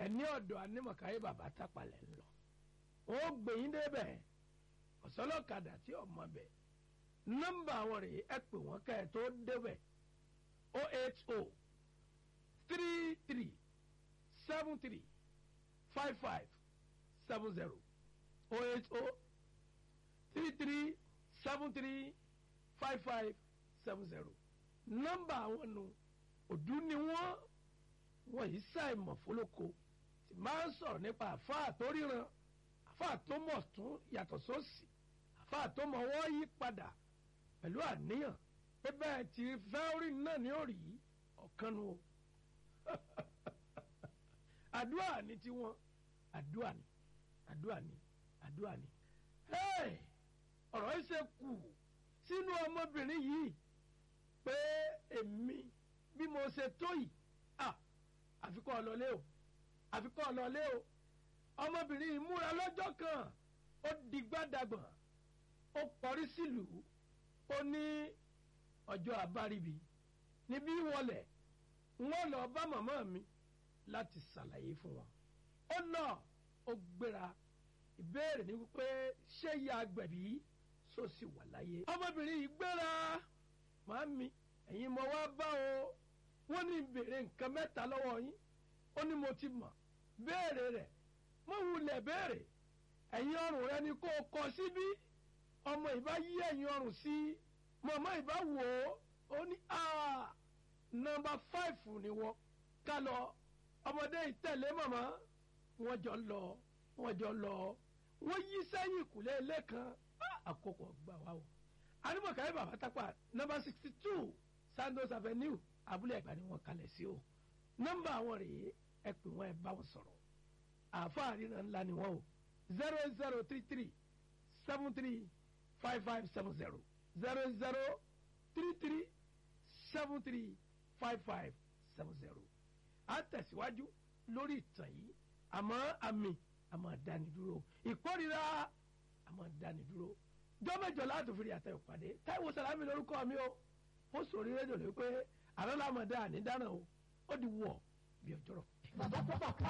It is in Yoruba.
ẹni ọ̀dọ̀ anímọ̀káyé bàbá tápalẹ̀ ń lọ ó gbẹ̀yìn débẹ̀ ọ̀sọ́lọ́kadà tí ọmọ bẹ̀ nọ́mbà àwọn rèé ẹ pè wọ́n kẹ́ ẹ tó débẹ̀ o eight o three three seven three five five seven zero o eight o three three seven three five five seven zero nọ́mbà àwọn nu òdú ni wọ́n wọ́n yìí ṣàìmọ̀ fólóko tí máa ń sọ̀rọ̀ nípa àfáà tó ríran àfáà tó mọ̀ tún yàtọ̀ sósì àfáà tó mọ̀ wọ́n yí padà pẹ̀lú àníyàn pé bẹ́ẹ̀ tí fẹ́ẹ́rì náà ní òrì ọ̀kan nu o àdúrà ni tiwọn àdúrà ni àdúrà ni àdúrà ni ọ̀rọ̀ yìí ṣe kù sínú ọmọbìnrin yìí pé èmi bí mo ṣe tó yìí àfikọ́ ọlọ́lé o àfikọ́ ọlọ́lé o ọmọbìnrin yìí múra lọ́jọ́ kan ó digbádàgbọ̀n ó kọrí sílùú ó ní ọjọ́ àbáríbi níbí wọlé wọ́n lọ bá màmá mi láti ṣàlàyé fún wọn ó lọ ó gbéra ìbéèrè ni wípé ṣé ìyá agbẹ̀bí sọ sí wà láyé ọmọbìnrin yìí gbéra màámi ẹ̀yin mo wá bá o wọ́n ní béèrè nǹkan mẹ́ta lọ́wọ́ yín ó ní mo ti mọ̀ béèrè rẹ̀ mo wulẹ̀ béèrè ẹ̀yin ọrùn rẹ ni kó o kọ síbí ọmọ ìbá yí ẹ̀yin ọrùn sí mọ̀mọ́ ìbá wò ó ó ní nọ́mbà fáìfù ni wọ́n ká lọ ọmọdé ìtẹ̀lé mọ̀mọ́ wọ́n jọ lọ wọ́n jọ lọ wọ́n yí sẹ́yìn ìkùlé ilé kan àkókò gbà wá o anímọ̀káyé bàbá tápà nọ́mbà sixty two sandos avenue abúlé ẹ̀gbá ni wọ́n kalẹ̀ sí o nọ́mbà àwọn rèé ẹ pè wọ́n ẹ bá wọn sọ̀rọ̀ àáfàá ríran ńlá ni wọ́n o zero zero three three seven three five five seven zero zero zero three three seven three five five seven zero a tẹ̀síwájú lórí ìtàn yìí àmọ́ àmì àmọ́ dánidúró ìkórira àmọ́ dánidúró jọ́mẹ́jọ láti fi àtẹ̀wò pàdé táìwò sàlámì lórúkọ mi o ó sòrí rédíò lé pé àlọ́ làmọ̀dá ànídànà o ó di wọ̀ bí ọjọ́rọ̀. bàbá tó bàbá